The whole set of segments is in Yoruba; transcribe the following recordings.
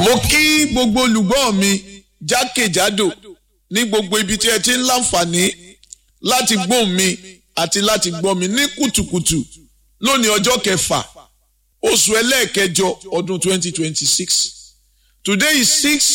mo kí gbogbo olùgbọ́ mi jákèjádò ní gbogbo ibi tí ẹ ti ń láǹfààní láti gbóhùn mi àti láti gbọ́ mi ní kùtùkùtù lónìí ọjọ́ kẹfà oṣù ẹlẹ́ẹ̀kẹjọ ọdún 2026 today is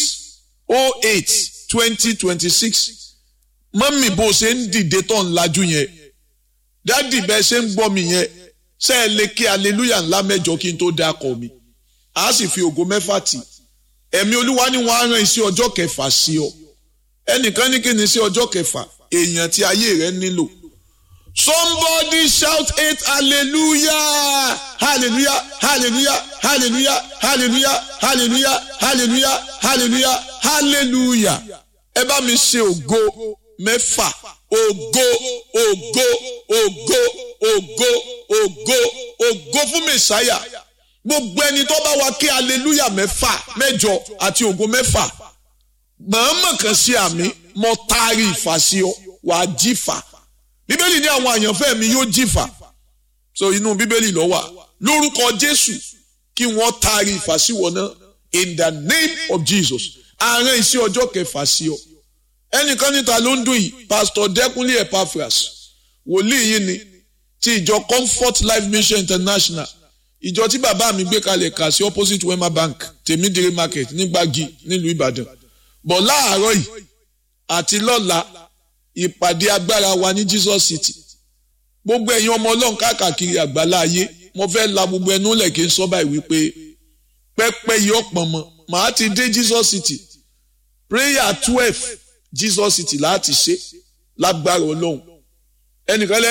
6 2026 mọ́mì bó ṣe ń dìde tó ń lajú yẹn dádì bẹ́ẹ̀ ṣe ń gbọ́ mi yẹn ṣe é lè kí aleluya ńlá mẹ́jọ kí n tó dákọ̀ mi a sì fi ògo mẹ́fà tì ẹ̀mí olúwa ni wọ́n á rán iṣẹ́ ọjọ́ kẹfà sí ọ ẹnìkan ní kí ni iṣẹ́ ọjọ́ kẹfà èèyàn tí ayé rẹ nílò somebody shout eight hallelujah hallelujah hallelujah hallelujah hallelujah hallelujah hallelujah hallelujah hallelujah ẹ bá mi ṣe ògo mẹ́fà ògo ògo ògo ògo ògo ògo fún mẹ̀sáyà gbogbo ẹni tó bá wa kí hallelujah mẹ́fà mẹ́jọ àti ògo mẹ́fà mọ̀ọ́mọ̀ kan sí àmì mo taari ìfà sí ọ wàá jífà bíbélì ní àwọn àyànfẹ́ mi yóò jífà so inú bíbélì ló wà lórúkọ jésù kí wọ́n taari ìfà sí wọn náà in the name of jesus àárín iṣẹ́ ọjọ́ kẹfà sí ọ ẹnìkan níta ló ń dùn yìí pastor dẹkùnlé epaphras wòlíì yìí ni ti ìjọ comfort life mission international ìjọ tí bàbá mi gbé kalẹ̀ kà sí opposite wema bank tèmídìrí market nígbàgì nílùú ìbàdàn bọ̀ láàárọ̀ yìí àti lọ́la ìpàdé agbára wa ní jesus city gbogbo ẹ̀yin ọmọ ọlọ́run káàkiri àgbálá ayé mo fẹ́ la gbogbo ẹnu lẹ̀ kí n sọ báyìí wípé pẹ́pẹ́ yìí ọ̀pọ̀n mọ́ màá ti dé jesus city prayer twelve jesus city láti ṣe lágbára ọlọ́run ẹnìkan lẹ́